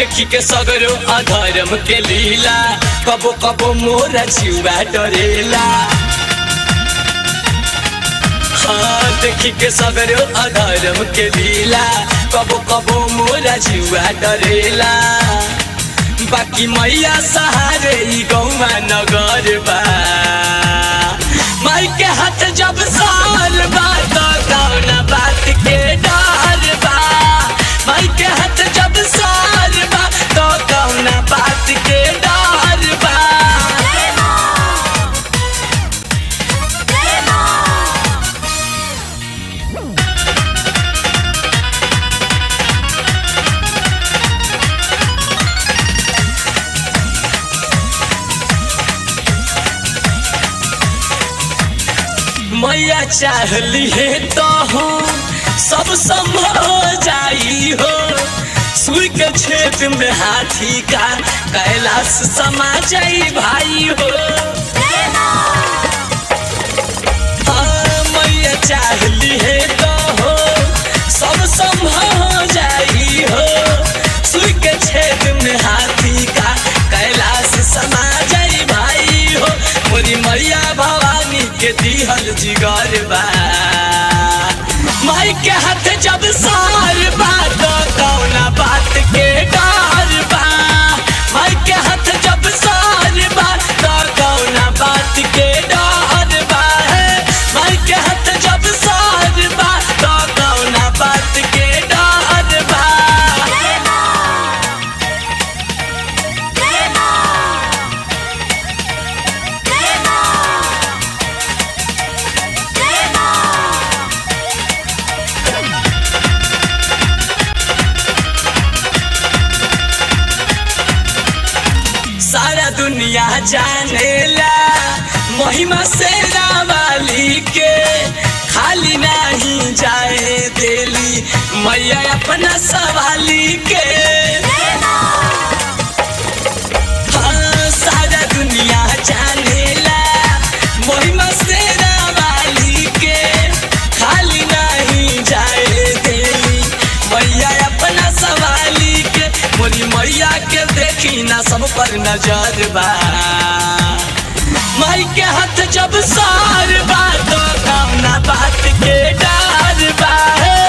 देखी के सगरो अधर्म के लीला कबो कबो मोरा जिउवा डरेला हाँ देखी के सगरो अधर्म के लीला कबो कबो मोरा जिउवा डरेला बाकी मैया सहारे ई गौवा नगर बा माई के हाथ जब साल बा तो कौना बात के डर बा माई के हाथ जब साल बा तो कौना बात के डर बा मैया चाहली है तो हो सब संभव हो जाई हो सुई के छेद में हाथी का कैलाश समा जाई भाई हो हाँ, मैया चाहली है तो हो सब संभव हो जाई हो सुई के छेद में हाथी का कैलाश समा जाई भाई हो मोरी मैया भवानी के दिहल जिगर बा माई के हाथ जब सार बा तो कौना बात के डर बा माई के हाथ जब सार बा तो कौना बात के डर बा माई के हाथ जब सार बा तो कौना बात के डर बा सारा दुनिया जानेला महिमा से वाली के खाली नहीं जाए देली मैया अपना सवाली के हाँ, सारा दुनिया जानेला महिमा से वाली के खाली नहीं जाए देली मैया अपना सवाली के मोरी मैया के देखी ना सब पर नजर बा माई के हाथ जब सार बा तो कौना बात के डर बा हे